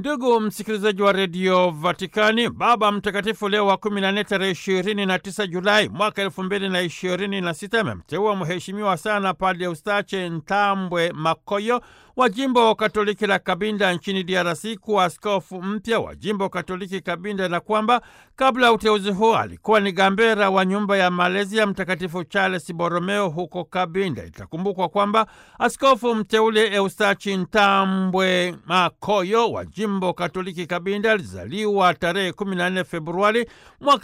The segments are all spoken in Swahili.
Ndugu msikilizaji wa redio Vatikani, Baba Mtakatifu Leo wa 14 tarehe 29 Julai mwaka 2026 amemteua mheshimiwa sana Padre Eustache Ntambwe Makoyo wa jimbo Katoliki la Kabinda nchini DRC kuwa askofu mpya wa jimbo Katoliki Kabinda, na kwamba kabla ya uteuzi huo alikuwa ni gambera wa nyumba ya malezi ya Mtakatifu Charles Borromeo huko Kabinda. Itakumbukwa kwamba askofu mteule Eustachi Ntambwe Makoyo wa jimbo Katoliki Kabinda alizaliwa tarehe 14 Februari mwaka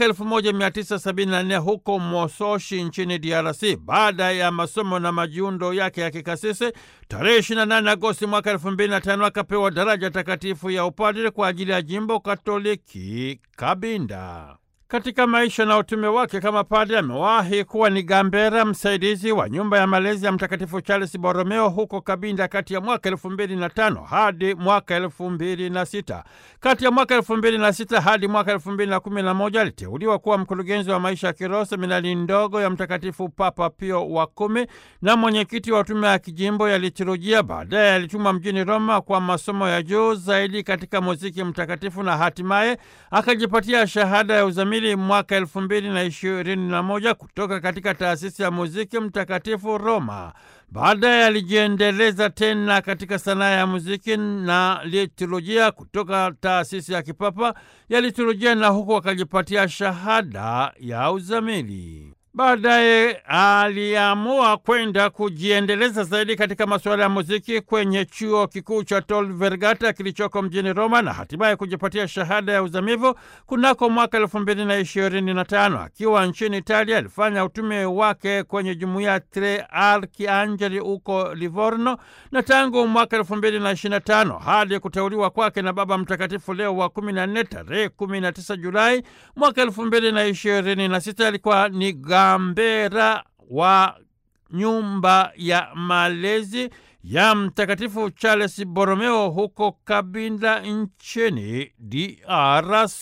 1974 huko Mososhi nchini DRC. Baada ya masomo na majiundo yake ya kikasisi, tarehe 28 Agosti mwaka 2005 akapewa daraja takatifu ya upadre kwa ajili ya jimbo Katoliki Kabinda. Katika maisha na utume wake kama padre amewahi kuwa ni gambera msaidizi wa nyumba ya malezi ya Mtakatifu Charles Borromeo huko Kabinda kati ya mwaka elfu mbili na tano hadi mwaka elfu mbili na sita. Kati ya mwaka elfu mbili na sita hadi mwaka elfu mbili na kumi na moja aliteuliwa kuwa mkurugenzi wa maisha ya kiroho seminari ndogo ya Mtakatifu Papa Pio wa kumi na mwenyekiti wa tume ya kijimbo ya liturujia. Baadaye alitumwa mjini Roma kwa masomo ya juu zaidi katika muziki mtakatifu na hatimaye akajipatia shahada ya uzamili mwaka elfu mbili na ishirini na moja kutoka katika taasisi ya muziki mtakatifu Roma. Baadaye alijiendeleza tena katika sanaa ya muziki na liturujia kutoka taasisi ya kipapa ya liturujia na huku akajipatia shahada ya uzamili. Baadaye aliamua kwenda kujiendeleza zaidi katika masuala ya muziki kwenye chuo kikuu cha Tor Vergata kilichoko mjini Roma na hatimaye kujipatia shahada ya uzamivu kunako mwaka elfu mbili na ishirini na tano. Akiwa nchini Italia alifanya utume wake kwenye jumuiya Tre Archiangeli huko Livorno, na tangu mwaka elfu mbili na ishirini na tano hadi kuteuliwa kwake na Baba Mtakatifu Leo wa kumi na nne tarehe kumi na tisa Julai mwaka elfu mbili na ishirini na sita alikuwa ni gambera wa nyumba ya malezi ya Mtakatifu Charles Borromeo huko Kabinda nchini DRC.